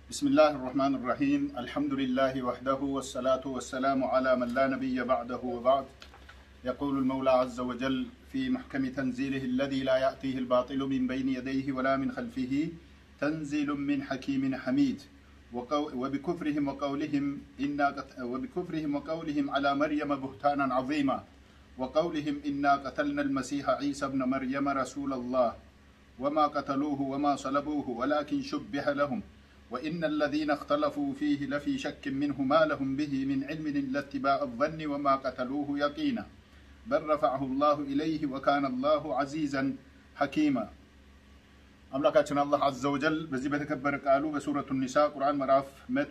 بسم الله الرحمن الرحيم الحمد لله وحده والصلاة والسلام على من لا نبي بعده وبعد يقول المولى عز وجل في محكم تنزيله الذي لا يأتيه الباطل من بين يديه ولا من خلفه تنزيل من حكيم حميد وقو- وبكفرهم وقولهم إنا قت- وبكفرهم وقولهم على مريم بهتانا عظيما وقولهم إنا قتلنا المسيح عيسى ابن مريم رسول الله وما قتلوه وما صلبوه ولكن شبه لهم وإن الذين اختلفوا فيه لفي شك منه ما لهم به من علم إلا اتباع الظن وما قتلوه يقينا بل رفعه الله إليه وكان الله عزيزا حكيما አምላካችን አላህ አዘ ወጀል በዚህ በተከበረ ቃሉ በሱረቱ ኒሳ ቁርአን ምዕራፍ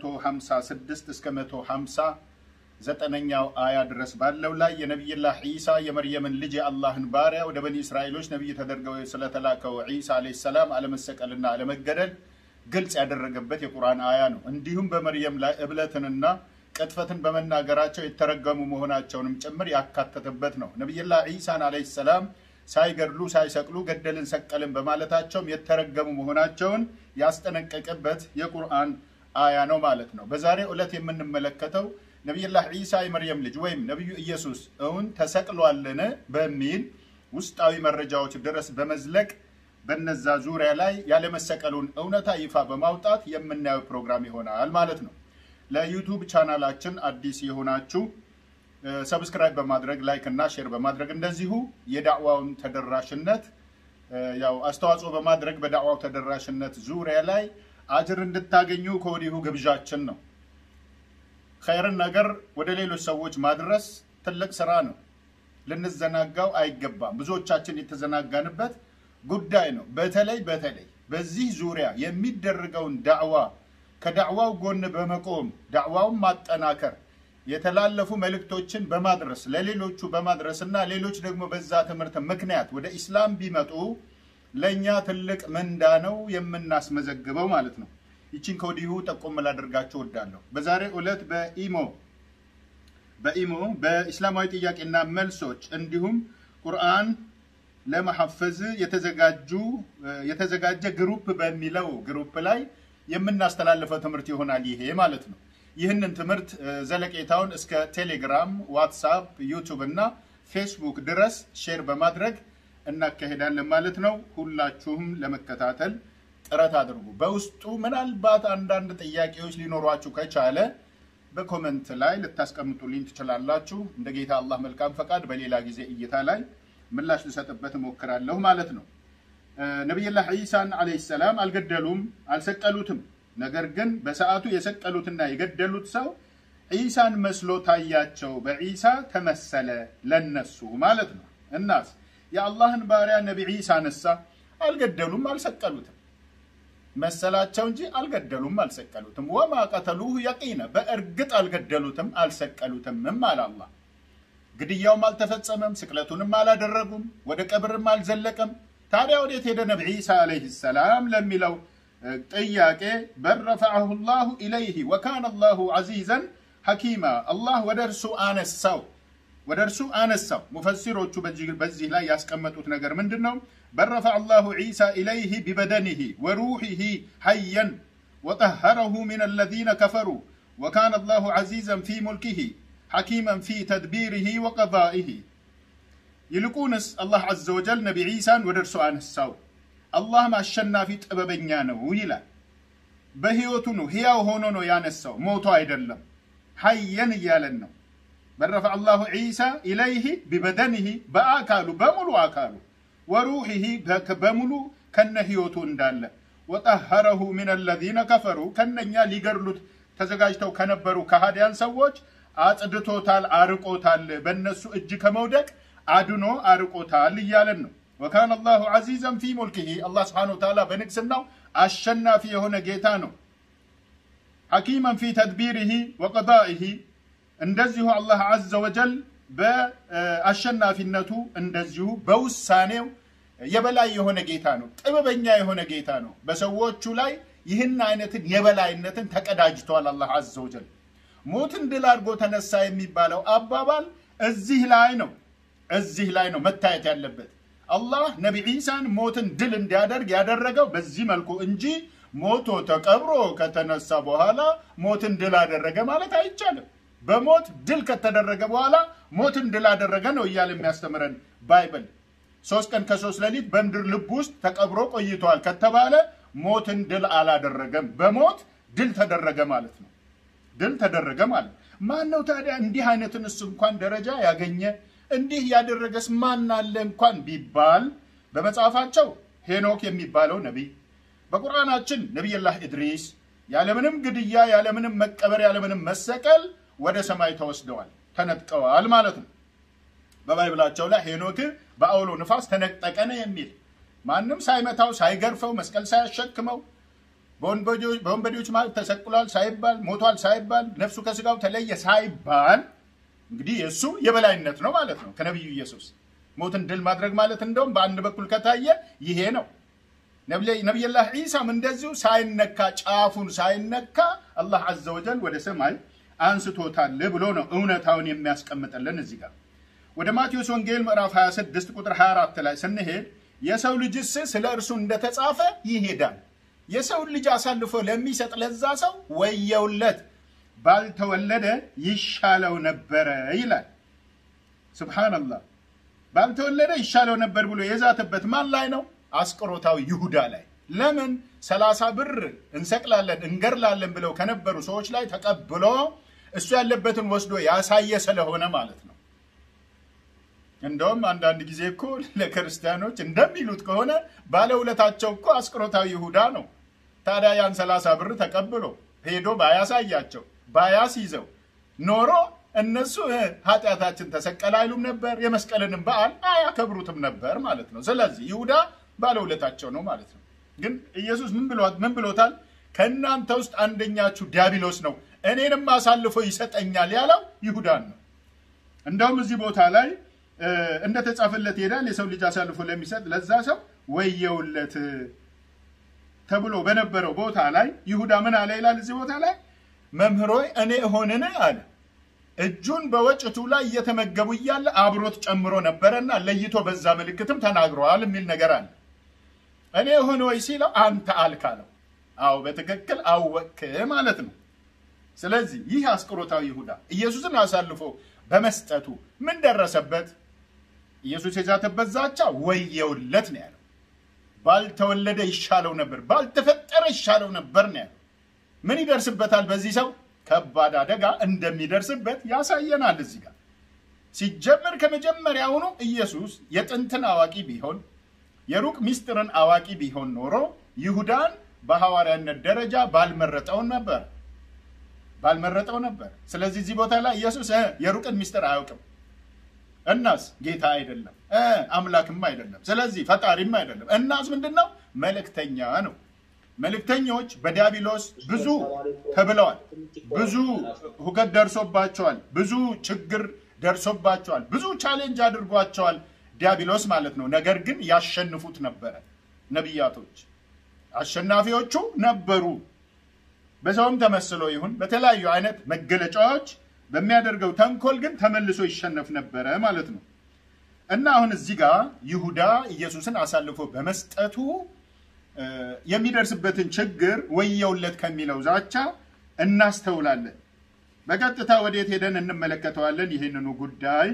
156 እስከ 150 ዘጠነኛው አያ ድረስ ባለው ላይ የነቢይላህ ዒሳ የመርየምን ልጅ የአላህን ባሪያ ወደ በኒ እስራኤሎች ነቢይ ተደርገው ስለተላከው ዒሳ ዓለይሂ ሰላም አለመሰቀልና አለመገደል ግልጽ ያደረገበት የቁርአን አያ ነው። እንዲሁም በመርየም ላይ እብለትንና ቅጥፈትን በመናገራቸው የተረገሙ መሆናቸውንም ጭምር ያካተተበት ነው። ነቢይላህ ዒሳን ዓለይሂ ሰላም ሳይገድሉ ሳይሰቅሉ ገደልን ሰቀልን በማለታቸውም የተረገሙ መሆናቸውን ያስጠነቀቀበት የቁርአን አያ ነው ማለት ነው። በዛሬው ዕለት የምንመለከተው ነቢይላህ ዒሳ የመርየም ልጅ ወይም ነቢዩ ኢየሱስ እውን ተሰቅሏልን በሚል ውስጣዊ መረጃዎች ድረስ በመዝለቅ በነዛ ዙሪያ ላይ ያለመሰቀሉን እውነታ ይፋ በማውጣት የምናየው ፕሮግራም ይሆናል ማለት ነው። ለዩቱብ ቻናላችን አዲስ የሆናችሁ ሰብስክራይብ በማድረግ ላይክ እና ሼር በማድረግ እንደዚሁ የዳዕዋውን ተደራሽነት ያው አስተዋጽኦ በማድረግ በዳዕዋው ተደራሽነት ዙሪያ ላይ አጅር እንድታገኙ ከወዲሁ ግብዣችን ነው። ኸይርን ነገር ወደ ሌሎች ሰዎች ማድረስ ትልቅ ስራ ነው። ልንዘናጋው አይገባም። ብዙዎቻችን የተዘናጋንበት ጉዳይ ነው። በተለይ በተለይ በዚህ ዙሪያ የሚደረገውን ዳዕዋ ከዳዕዋው ጎን በመቆም ዳዕዋውን ማጠናከር የተላለፉ መልእክቶችን በማድረስ ለሌሎቹ በማድረስ እና ሌሎች ደግሞ በዛ ትምህርት ምክንያት ወደ ኢስላም ቢመጡ ለእኛ ትልቅ ምንዳ ነው የምናስመዘግበው ማለት ነው። ይችን ከወዲሁ ጠቆም ላደርጋችሁ እወዳለሁ። በዛሬው ዕለት በኢሞ በኢሞ በኢስላማዊ ጥያቄና መልሶች እንዲሁም ቁርአን ለመሐፈዝ የተዘጋጁ የተዘጋጀ ግሩፕ በሚለው ግሩፕ ላይ የምናስተላልፈው ትምህርት ይሆናል ይሄ ማለት ነው። ይህንን ትምህርት ዘለቄታውን እስከ ቴሌግራም፣ ዋትሳፕ፣ ዩቱብ እና ፌስቡክ ድረስ ሼር በማድረግ እናካሄዳለን ማለት ነው። ሁላችሁም ለመከታተል ጥረት አድርጉ። በውስጡ ምናልባት አንዳንድ ጥያቄዎች ሊኖሯችሁ ከቻለ በኮመንት ላይ ልታስቀምጡልኝ ትችላላችሁ። እንደ ጌታ አላህ መልካም ፈቃድ በሌላ ጊዜ እይታ ላይ ምላሽ ልሰጥበት እሞክራለሁ ማለት ነው። ነቢይላህ ዒሳን ዓለይሂ ሰላም አልገደሉም፣ አልሰቀሉትም። ነገር ግን በሰዓቱ የሰቀሉትና የገደሉት ሰው ዒሳን መስሎ ታያቸው፣ በዒሳ ተመሰለ ለነሱ ማለት ነው። እናስ የአላህን ባሪያ ነቢ ዒሳ ነሳ፣ አልገደሉም፣ አልሰቀሉትም መሰላቸው እንጂ አልገደሉም፣ አልሰቀሉትም። ወማ ቀተሉሁ የቂነ በእርግጥ አልገደሉትም፣ አልሰቀሉትምም አለ አላህ። ግድያውም አልተፈጸመም፣ ስቅለቱንም አላደረጉም፣ ወደ ቀብርም አልዘለቀም። ታዲያ ወዴት ሄደ ነቢ ዒሳ ዓለይሂ ሰላም ለሚለው ጥያቄ በል ረፈዐሁ ላሁ ኢለይህ ወካነ ላሁ ዐዚዘን ሐኪማ አላህ ወደ እርሱ አነሳው ወደ እርሱ አነሳው። ሙፈሲሮቹ በዚህ ላይ ያስቀመጡት ነገር ምንድን ነው? በል ረፈዐ ላሁ ዒሳ ኢለይህ ቢበደኒህ ወሩሒህ ሐየን ወጠሀረሁ ምን አለዚነ ከፈሩ ወካነ ላሁ ዐዚዘን ፊ ሙልኪህ ሐኪመን ፊ ተድቢሪህ ወቀዳኢህ። ይልቁንስ አላህ ዐዘ ወጀል ነቢ ዒሳን ወደ እርሱ አነሳው። አላህም አሸናፊ ጥበበኛ ነው ይላል። በህይወቱ ነው፣ ሕያው ሆኖ ነው ያነሳው፣ ሞቶ አይደለም። ሐየን እያለን ነው። በረፈዐ ላሁ ዒሳ ኢለይህ ቢበደኒህ በአካሉ በሙሉ አካሉ ወሩሒህ በሙሉ ከነ ህይወቱ እንዳለ ወጠሀረሁ ምን አለዚነ ከፈሩ ከነኛ ሊገድሉት ተዘጋጅተው ከነበሩ ከሃዲያን ሰዎች አጽድቶታል፣ አርቆታል። በእነሱ እጅ ከመውደቅ አድኖ አርቆታል እያለን ነው። ወካነ አላሁ ዐዚዘን ፊ ሙልኪሂ አላህ ስብሓነሁ ወተዓላ በንግስናው አሸናፊ የሆነ ጌታ ነው። ሐኪመን ፊ ተድቢሪሂ ወቀዳኢሂ እንደዚሁ አላህ ዐዘ ወጀል በአሸናፊነቱ እንደዚሁ በውሳኔው የበላይ የሆነ ጌታ ነው። ጥበበኛ የሆነ ጌታ ነው። በሰዎቹ ላይ ይህን አይነትን የበላይነትን ተቀዳጅቷል። አላህ ዐዘ ወጀል ሞትን ድል አድርጎ ተነሳ የሚባለው አባባል እዚህ ላይ ነው እዚህ ላይ ነው መታየት ያለበት። አላህ ነቢ ዒሳን ሞትን ድል እንዲያደርግ ያደረገው በዚህ መልኩ እንጂ ሞቶ ተቀብሮ ከተነሳ በኋላ ሞትን ድል አደረገ ማለት አይቻልም። በሞት ድል ከተደረገ በኋላ ሞትን ድል አደረገ ነው እያለ የሚያስተምረን ባይብል። ሶስት ቀን ከሶስት ሌሊት በምድር ልብ ውስጥ ተቀብሮ ቆይተዋል ከተባለ ሞትን ድል አላደረገም። በሞት ድል ተደረገ ማለት ነው። ድል ተደረገ ማለት ማን ነው ታዲያ እንዲህ አይነትንስ እንኳን ደረጃ ያገኘ እንዲህ ያደረገስ ማን አለ እንኳን ቢባል በመጽሐፋቸው ሄኖክ የሚባለው ነቢይ፣ በቁርአናችን ነቢይላህ ኢድሪስ ያለምንም ግድያ፣ ያለምንም መቀበር፣ ያለምንም መሰቀል ወደ ሰማይ ተወስደዋል፣ ተነጥቀዋል ማለት ነው። በባይብላቸው ላይ ሄኖክ በአውሎ ንፋስ ተነጠቀ ነው የሚል ማንም ሳይመታው ሳይገርፈው መስቀል ሳያሸክመው በወንበዴዎች ማለት ተሰቅሏል ሳይባል ሞቷል ሳይባል ነፍሱ ከስጋው ተለየ ሳይባል እንግዲህ የእሱ የበላይነት ነው ማለት ነው ከነቢዩ ኢየሱስ ሞትን ድል ማድረግ ማለት እንደውም በአንድ በኩል ከታየ ይሄ ነው። ነቢይላህ ዒሳም እንደዚሁ ሳይነካ ጫፉን ሳይነካ አላህ አዘ ወጀል ወደ ሰማይ አንስቶታል ብሎ ነው እውነታውን የሚያስቀምጥልን እዚህ ጋር። ወደ ማቴዎስ ወንጌል ምዕራፍ 26 ቁጥር 24 ላይ ስንሄድ የሰው ልጅስ ስለ እርሱ እንደተጻፈ ይሄዳል የሰውን ልጅ አሳልፎ ለሚሰጥ ለዛ ሰው ወየውለት ባልተወለደ ይሻለው ነበረ ይላል። ሱብሃነላህ ባልተወለደ ይሻለው ነበር ብሎ የዛተበት ማን ላይ ነው? አስቆሮታዊ ይሁዳ ላይ። ለምን ሰላሳ ብር እንሰቅላለን እንገርላለን ብለው ከነበሩ ሰዎች ላይ ተቀብሎ እሱ ያለበትን ወስዶ ያሳየ ስለሆነ ማለት ነው። እንደውም አንዳንድ ጊዜ እኮ ለክርስቲያኖች እንደሚሉት ከሆነ ባለውለታቸው እኮ አስቆሮታዊ ይሁዳ ነው። ታዲያ ያን ሰላሳ ብር ተቀብሎ ሄዶ ባያሳያቸው ባያስይዘው ኖሮ እነሱ ኃጢአታችን ተሰቀለ አይሉም ነበር፣ የመስቀልንም በዓል አያከብሩትም ነበር ማለት ነው። ስለዚህ ይሁዳ ባለውለታቸው ነው ማለት ነው። ግን ኢየሱስ ምን ብሎታል? ከእናንተ ውስጥ አንደኛችሁ ዲያብሎስ ነው እኔንም አሳልፎ ይሰጠኛል ያለው ይሁዳን ነው። እንደውም እዚህ ቦታ ላይ እንደተጻፈለት ይሄዳል የሰው ልጅ አሳልፎ ለሚሰጥ ለዛ ሰው ወየውለት ተብሎ በነበረው ቦታ ላይ ይሁዳ ምን አለ ይላል እዚህ ቦታ ላይ መምህሮይ እኔ እሆንን አለ እጁን በወጭቱ ላይ እየተመገቡ እያለ አብሮት ጨምሮ ነበረና ለይቶ በዛ ምልክትም ተናግረዋል የሚል ነገር አለ እኔ እሆን ወይ ሲለው አንተ አልክ አለው አዎ በትክክል አወክ ማለት ነው ስለዚህ ይህ አስቆሮታዊ ይሁዳ ኢየሱስን አሳልፎ በመስጠቱ ምን ደረሰበት ኢየሱስ የዛተበት ዛቻ ወየውለት ነው ያለው ባልተወለደ ይሻለው ነበር፣ ባልተፈጠረ ይሻለው ነበር ነው ያለው። ምን ይደርስበታል? በዚህ ሰው ከባድ አደጋ እንደሚደርስበት ያሳየናል። እዚህ ጋር ሲጀምር ከመጀመሪያውኑ ኢየሱስ የጥንትን አዋቂ ቢሆን የሩቅ ሚስጥርን አዋቂ ቢሆን ኖሮ ይሁዳን በሐዋርያነት ደረጃ ባልመረጠው ነበር ባልመረጠው ነበር። ስለዚህ እዚህ ቦታ ላይ ኢየሱስ የሩቅን ሚስጥር አያውቅም። እናስ ጌታ አይደለም፣ አምላክም አይደለም፣ ስለዚህ ፈጣሪም አይደለም። እናስ ምንድን ነው? መልእክተኛ ነው። መልእክተኞች በዲያብሎስ ብዙ ተብለዋል። ብዙ ሁከት ደርሶባቸዋል። ብዙ ችግር ደርሶባቸዋል። ብዙ ቻሌንጅ አድርጓቸዋል ዲያብሎስ ማለት ነው። ነገር ግን ያሸንፉት ነበረ። ነቢያቶች አሸናፊዎቹ ነበሩ። በሰውም ተመስሎ ይሁን በተለያዩ አይነት መገለጫዎች በሚያደርገው ተንኮል ግን ተመልሶ ይሸነፍ ነበረ ማለት ነው። እና አሁን እዚህ ጋር ይሁዳ ኢየሱስን አሳልፎ በመስጠቱ የሚደርስበትን ችግር ወየውለት ከሚለው ዛቻ እናስተውላለን። በቀጥታ ወዴት ሄደን እንመለከተዋለን ይህንኑ ጉዳይ።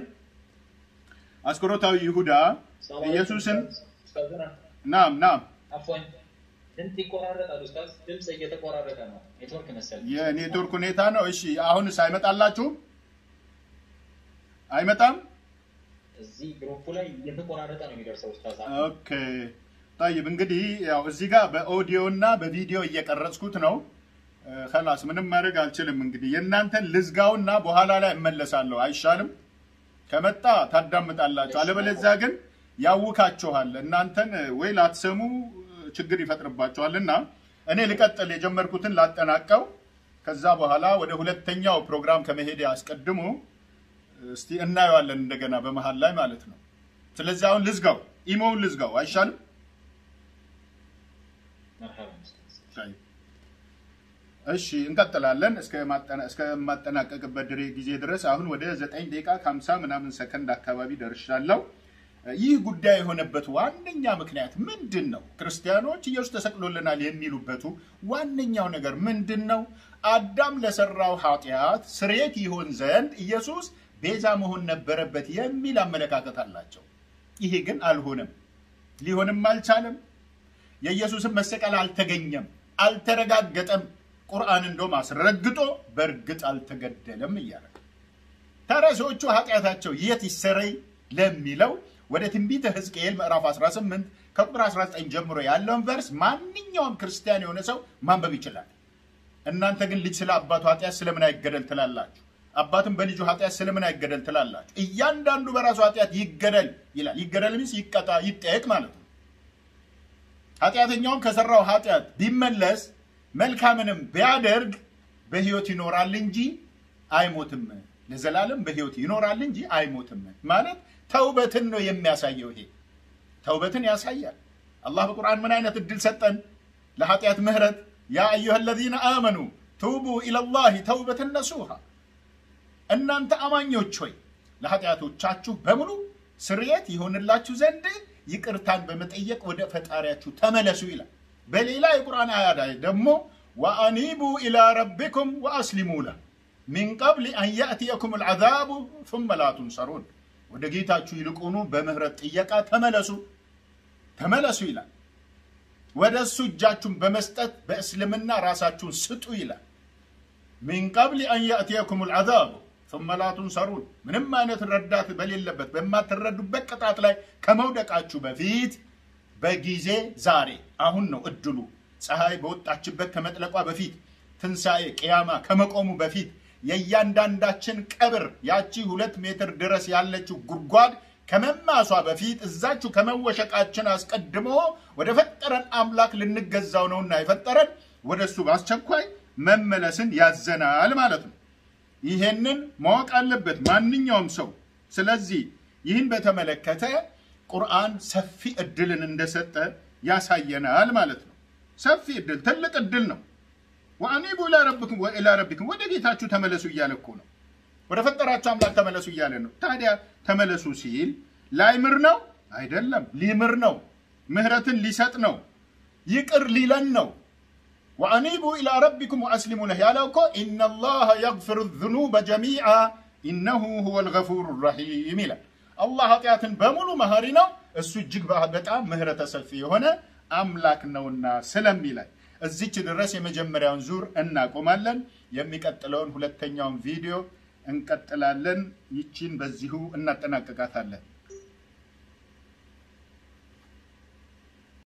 አስቆሮታዊ ይሁዳ ኢየሱስን ናም ናም ድምፅ ይቆራረጣል። ኡስታዝ ድምፅ እየተቆራረጠ ነው። ኔትወርክ መሰለኝ። የኔትወርክ ሁኔታ ነው። እሺ አሁንስ አይመጣላችሁም? አይመጣም? እዚህ ግሩፕ ላይ እየተቆራረጠ ነው የሚደርሰው ኡስታዝ። ኦኬ ጠይብ። እንግዲህ ያው እዚህ ጋር በኦዲዮ እና በቪዲዮ እየቀረጽኩት ነው። ከላስ ምንም ማድረግ አልችልም። እንግዲህ የእናንተን ልዝጋውና በኋላ ላይ እመለሳለሁ። አይሻልም? ከመጣ ታዳምጣላችሁ፣ አለበለዚያ ግን ያውካችኋል። እናንተን ወይ ላትሰሙ ችግር ይፈጥርባቸዋልና እኔ ልቀጥል፣ የጀመርኩትን ላጠናቀው። ከዛ በኋላ ወደ ሁለተኛው ፕሮግራም ከመሄድ አስቀድሞ እስቲ እናየዋለን እንደገና በመሀል ላይ ማለት ነው። ስለዚህ አሁን ልዝጋው፣ ኢሞውን ልዝጋው አይሻልም? እሺ እንቀጥላለን እስከማጠናቀቅበት ድሬ ጊዜ ድረስ አሁን ወደ ዘጠኝ ደቂቃ ከሀምሳ ምናምን ሰከንድ አካባቢ ደርሻለሁ። ይህ ጉዳይ የሆነበት ዋነኛ ምክንያት ምንድን ነው? ክርስቲያኖች ኢየሱስ ተሰቅሎልናል የሚሉበቱ ዋነኛው ነገር ምንድን ነው? አዳም ለሰራው ኃጢአት ስርየት ይሆን ዘንድ ኢየሱስ ቤዛ መሆን ነበረበት የሚል አመለካከት አላቸው። ይሄ ግን አልሆነም፣ ሊሆንም አልቻለም። የኢየሱስን መሰቀል አልተገኘም፣ አልተረጋገጠም። ቁርአን እንደውም አስረግጦ በእርግጥ አልተገደለም እያለ ታዲያ ሰዎቹ ኃጢአታቸው የት ይሰረይ ለሚለው ወደ ትንቢተ ሕዝቅኤል ምዕራፍ 18 ከቁጥር 19 ጀምሮ ያለውን ቨርስ ማንኛውም ክርስቲያን የሆነ ሰው ማንበብ ይችላል። እናንተ ግን ልጅ ስለ አባቱ ኃጢአት ስለምን አይገደል ትላላችሁ? አባትም በልጁ ኃጢአት ስለምን አይገደል ትላላችሁ? እያንዳንዱ በራሱ ኃጢአት ይገደል ይላል። ይገደል ሚስ ይቀጣ፣ ይጠየቅ ማለት ነው። ኃጢአተኛውም ከሰራው ኃጢአት ቢመለስ መልካምንም ቢያደርግ በሕይወት ይኖራል እንጂ አይሞትም። ለዘላለም በሕይወት ይኖራል እንጂ አይሞትም ማለት ተውበትን ነው የሚያሳየው። ይሄ ተውበትን ያሳያል። አላህ በቁርአን ምን አይነት እድል ሰጠን? ለኃጢአት ምህረት ያ አዩሃ ለዚነ አመኑ ቱቡ ኢለላሂ ተውበትን ነሱሃ እናንተ አማኞች ሆይ ለኃጢአቶቻችሁ በሙሉ ስርየት ይሆንላችሁ ዘንድ ይቅርታን በመጠየቅ ወደ ፈጣሪያችሁ ተመለሱ ይላል። በሌላ የቁርአን አያ ላይ ደግሞ ወአኒቡ ኢላ ረቢኩም ወአስሊሙ ለህ ሚን ቀብል አን ያእትየኩም ልዓዛቡ ثመ ላ ቱንሰሩን ወደ ጌታችሁ ይልቁኑ በምህረት ጥየቃ ተመለሱ ተመለሱ ይላል። ወደ እሱ እጃችሁን በመስጠት በእስልምና ራሳችሁን ስጡ ይላል። ሚን ቀብል አን ያእትየኩም ልዓዛቡ ثመ ላ ቱንሰሩን ምንም አይነት ረዳት በሌለበት በማትረዱበት ቅጣት ላይ ከመውደቃችሁ በፊት በጊዜ ዛሬ አሁን ነው እድሉ። ፀሐይ በወጣችበት ከመጥለቋ በፊት ትንሣኤ ቅያማ ከመቆሙ በፊት የእያንዳንዳችን ቀብር ያቺ ሁለት ሜትር ድረስ ያለችው ጉድጓድ ከመማሷ በፊት እዛችሁ ከመወሸቃችን አስቀድሞ ወደ ፈጠረን አምላክ ልንገዛው ነውና የፈጠረን ወደ እሱ በአስቸኳይ መመለስን ያዘናል ማለት ነው። ይሄንን ማወቅ አለበት ማንኛውም ሰው። ስለዚህ ይህን በተመለከተ ቁርአን ሰፊ እድልን እንደሰጠ ያሳየናል ማለት ነው። ሰፊ እድል፣ ትልቅ እድል ነው። ወአኒቡ ኢላ ረቢኩም ወኢላ ረቢኩም ወደ ጌታችሁ ተመለሱ እያለ እኮ ነው። ወደ ፈጠራችሁ አምላክ ተመለሱ እያለ ነው። ታዲያ ተመለሱ ሲል ላይምር ነው አይደለም፣ ሊምር ነው። ምህረትን ሊሰጥ ነው። ይቅር ሊለን ነው። ወአኒቡ ኢላ ረቢኩም ወአስሊሙ ለህ ያለው እኮ ኢነላሀ የግፊሩ ዙኑበ ጀሚዓ ኢነሁ ሁወል ገፉሩ ረሒም ይላል። አላህ ኃጢአትን በሙሉ መሐሪ ነው፣ እሱ እጅግ በጣም ምህረተ ሰፊ የሆነ አምላክ ነውና ስለሚላይ እዚች ድረስ የመጀመሪያውን ዙር እናቆማለን። የሚቀጥለውን ሁለተኛውን ቪዲዮ እንቀጥላለን። ይቺን በዚሁ እናጠናቀቃታለን።